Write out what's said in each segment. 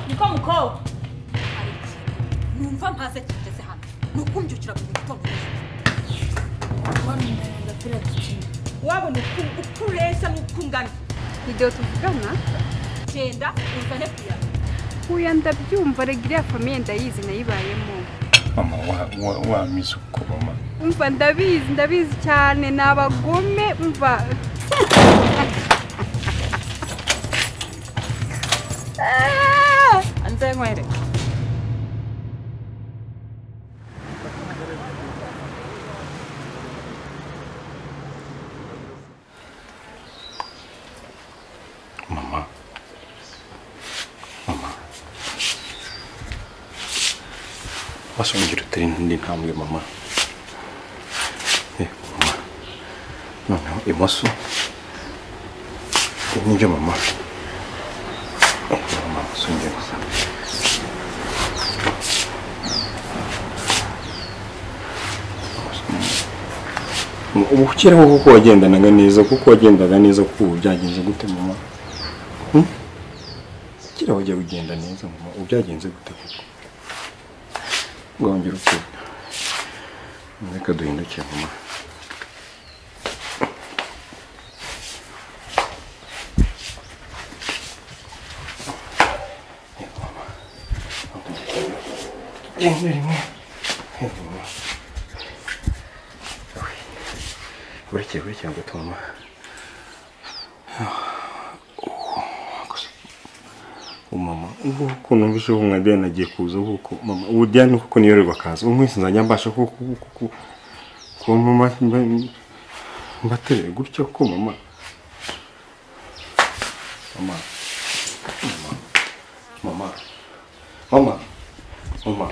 Ciao. Numva ntaze kigeze hano ni ukumbyukira ku gitondo wabona uku uko ureshya n'uko ungana igihe tuvugana genda uzane kuya huya ndabyumva rega iriya famiye ndayizi nayibayemo mama wa- wa- wamize uko mama umva ndabizi ndabizi cyane ni abagome umva Ah! anzenywere mama mama wasongera utera indi ntambwe mama eh mama noneho imoso ibi nibyo mama Eh, mama songera ubu ukiriho kuko wagendanaga neza kuko wagendaga neza kuko ubu byagenze gute mama kira wajya ugenda neza mama ubu byagenze gute koko ngongera ukenda reka duhinduke mama rimwe rimwe Eh, mama burekeye burekeye ngo mama umama ubwo ukuntu mbese ubu mwa Diane agiye kuza kuko mama ubu Diane kuko niyo rero bakaza ubu mwese nzajya mbasha kuko kuko kuko- kuba mama mba- mbaterere gutya ko mama mama mama mama mama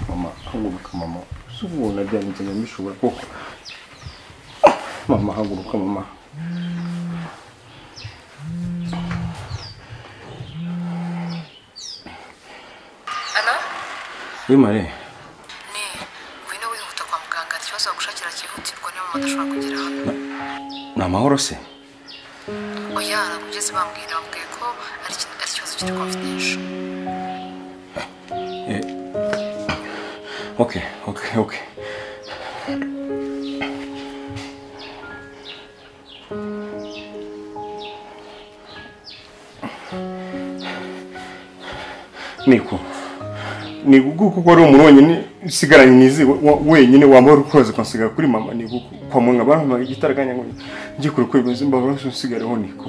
mama haguruka mama si ubu na Diane nzajya mbishobora kuko mama haguruka mama Ana wimare ni ngwino wihuta kwa muganga hari ikibazo bagushakira cyihutirwa niba mama adashobora kugera hano ni amahoro se oya nabugeze bambwira bambwiye ko ari ikintu- ari ikibazo kiri confidential Eh, ok, ok, ok. Niko, ni gukuko ko ari umuntu wenyine usigaranye nizi wenyine wambaye urukoze konsiga kuri mama ni guko kwa munga bampa igitaraganya ngo njye kuri kwibeza imbavu rose usigareho niko.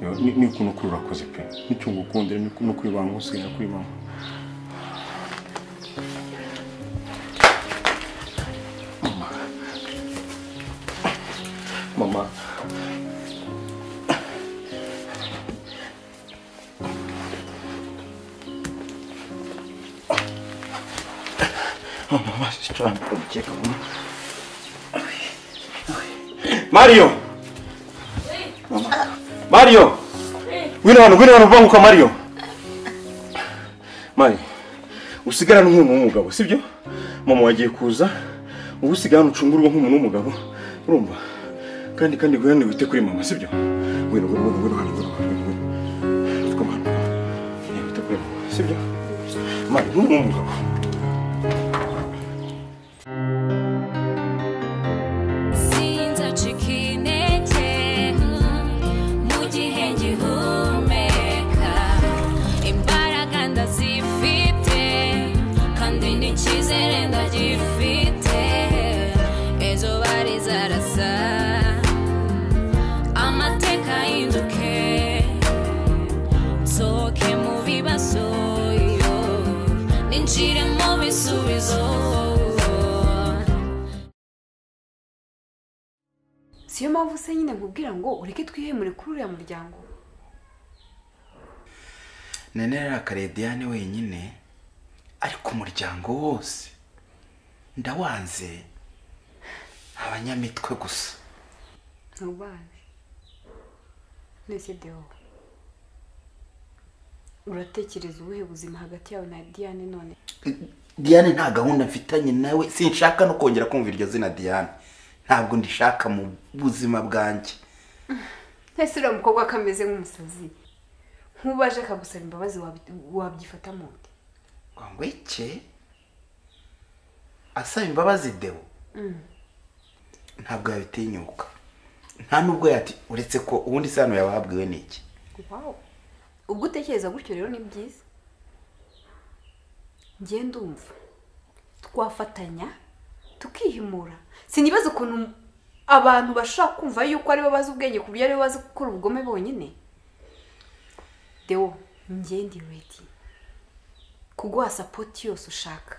Yo, ni ni ukuntu ukuri urakoze pe nicyo ngukundira ni ukuntu ukuri banga usigara kuri mama mama mama mama basi cyane ukeka mama Mario! Mario! Ngwino hano, ngwino hano banguka Mario. Mario. Usigarana nk'umuntu w'umugabo, sibyo? Mama wagiye kuza, ubu usigarana ucungurwa nk'umuntu w'umugabo. Urumva? Kandi kandi gwene wite kuri mama, sibyo? Ngwino, ngwino, ngwino, ngwino hano, ngwino, ngwino, ngwino. Vuga mama. Eh, Wite kuri mama, sibyo? Mario, nk'umuntu w'umugabo. Sinzacika intege mu gihe ngihumeka imbaraga ndazifite kandi n'icyizere ndagifite ejo bari zarasa amateka ahinduke nsohoke mu bibazo yo ninjire mu bisubizo siyo mpamvu se nyine nkubwira ngo ureke twihemure kuri uriya muryango none yarakariye diane wenyine ariko umuryango wose ndawanze abanyamitwe gusa ntubazi nese dewo uratekereza ubuhe buzima hagati yawe na diane none diane nta gahunda mfitanye nawe sinshaka no kongera kumva iryo zina diane ntabwo ndishaka mu buzima bwanjye ese uriya mukobwa ko ameze nk'umusazi nk'ubaje akagusaba imbabazi wabi- wabyifata mu nda ngo iki asaba imbabazi deo ntabwo yabitinyuka nta nubwo yati uretse ko ubundi isano yabahabwiwe ni iki wawu ubwo utekereza gutyo rero ni byiza ngiye ndumva twafatanya tukihimura sinibaza ukuntu abantu bashobora kumva yuko aribo bazi ubwenge ku buryo aribo bazi gukora ubugome bonyine dewo ngiye ndi redi kuguha sapoti yose ushaka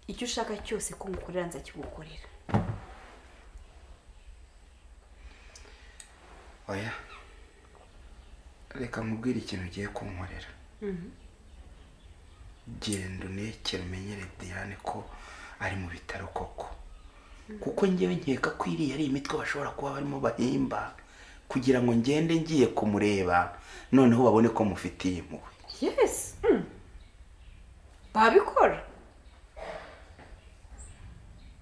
icyo ushaka cyose ko ngukorera nzakigukorera oya reka nkubwire ikintu ugiye kunkorera genda unekere umenyere diane ko ari mu bitaro koko kuko ngewe nkeka ko iriya ari imitwe bashobora kuba barimo bahimba kugira ngo ngende ngiye kumureba noneho babone ko mufitiye impuhwe yesi mm. babikora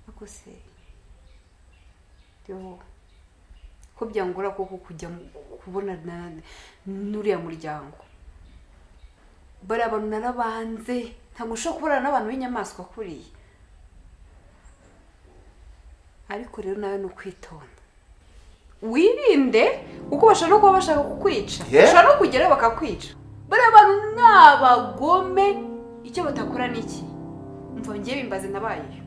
ariko se yo ko byangora koko kujya mu- kubona na- n'uriya muryango bariya bantu narabanze ntabwo ushobora kubonana n'abantu b'inyamaswa kuriya ariko rero nawe ni ukwitonda wirinde kuko bashobora no kuba bashaka kukwica Yeah. bashobora no kugerayo bakakwica bariya bantu ni abagome icyo batakora ni iki mva ngewe bimbaze nabayeyo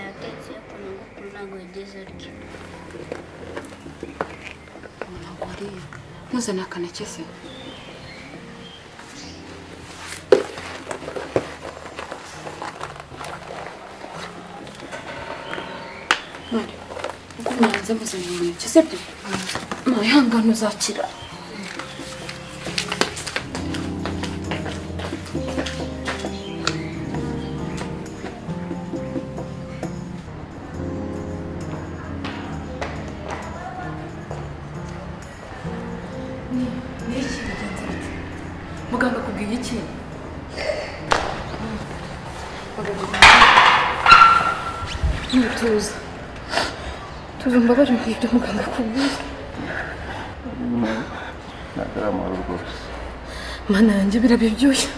yatetse ukuntu ngukuru ntabwo yagize atyo ntabwo ariyo ntuzane akaneke se Mari, uko mwanze muzanye umuneke sibyo mari hangane uzakira muganga akubwiye iki ntituza tuzi umbabaje mu ibyo muganga akubwiye ntabwo ari amahoro rwose mana yanjye birabibyoshya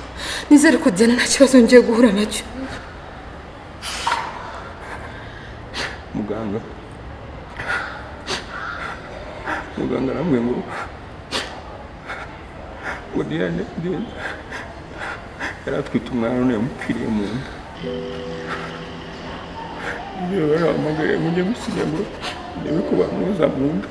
nizere ko diana nta kibazo ngiye guhura nacyo muganga muganga arambwiye ngo ngo diane diane yari atwite umwana none yamupfiriye mu nda ibyo barahamagariye ngo njye gusinya ngo ndebe ko bamwoza mu nda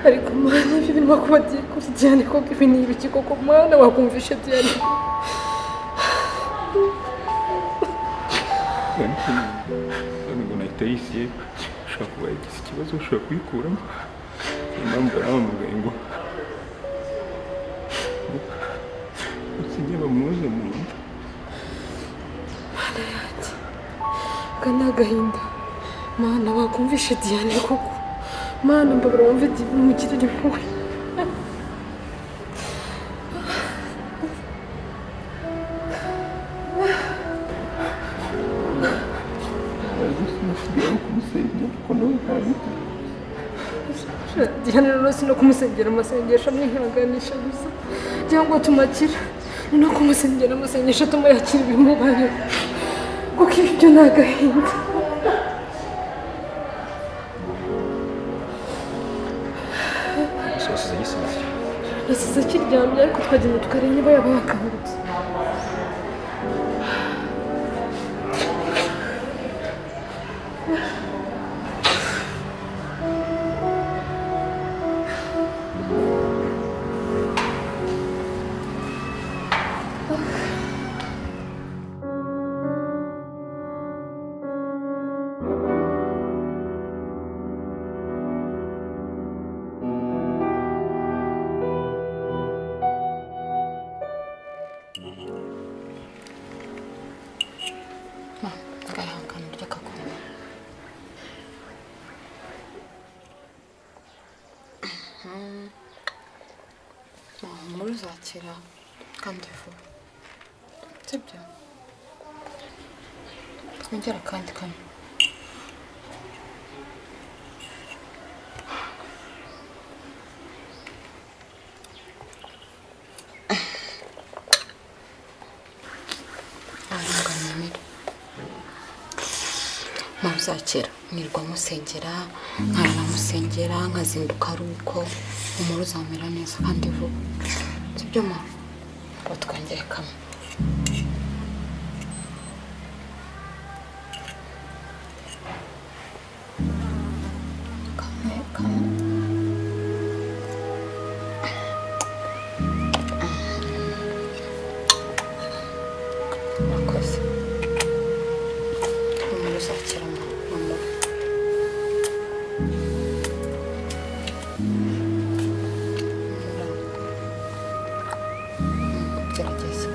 ariko mwana ibyo birimo kuba diane kuri diane koko ibi ni ibiki koko mwana wakumvisha diane ariko none ngo nahita yisiye ushobora kuba yagize ikibazo ushobora kuyikuramo niyo mpamvu barahamagaye ngo usinya bamwoze mu nda aka ni agahinda mwana wakumvisha diane koko mwana mbabura wumve mugirire impuhwe diane rero si no kumusengera amasengesho amwihanganisha gusa cyangwa tumakira ni no kumusengera amasengesho atuma yakira ibimubayeho kuko ibi byo ni agahinda yasize akiryamye ariko twagenda tukareba niba yaba yakangutse muri uzakira kandi vuba sibyo twongera akandi kamwe aringaniye muzakira mwirwa musengera nkarara musengera nkazinduka ari uko umuri uzamera neza kandi vuba sibyo ma ngo twongere kamwe kamwe kamwe murakoze umuri uzakira ma mama gerageza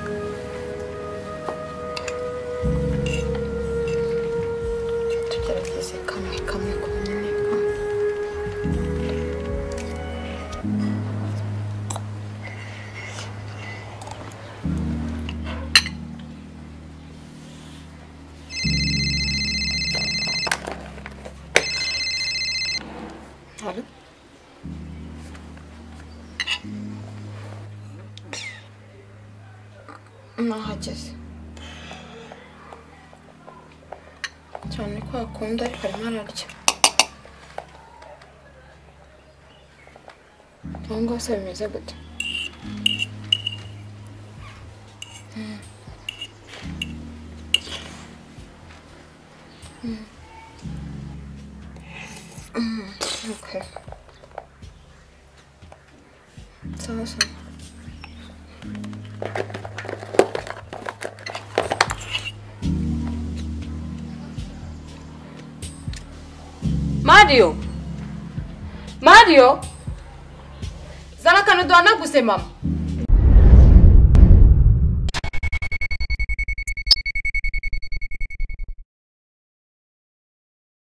tugerageze kamwe kamwe ku nyine Allô nahageze cyane ko hakunda ariko arimo ararya aho ngaho se bimeze gute Mm. Mm. Mm, okay. Sawa sawa. mariyo mariyo zana akantu duhanaguse mama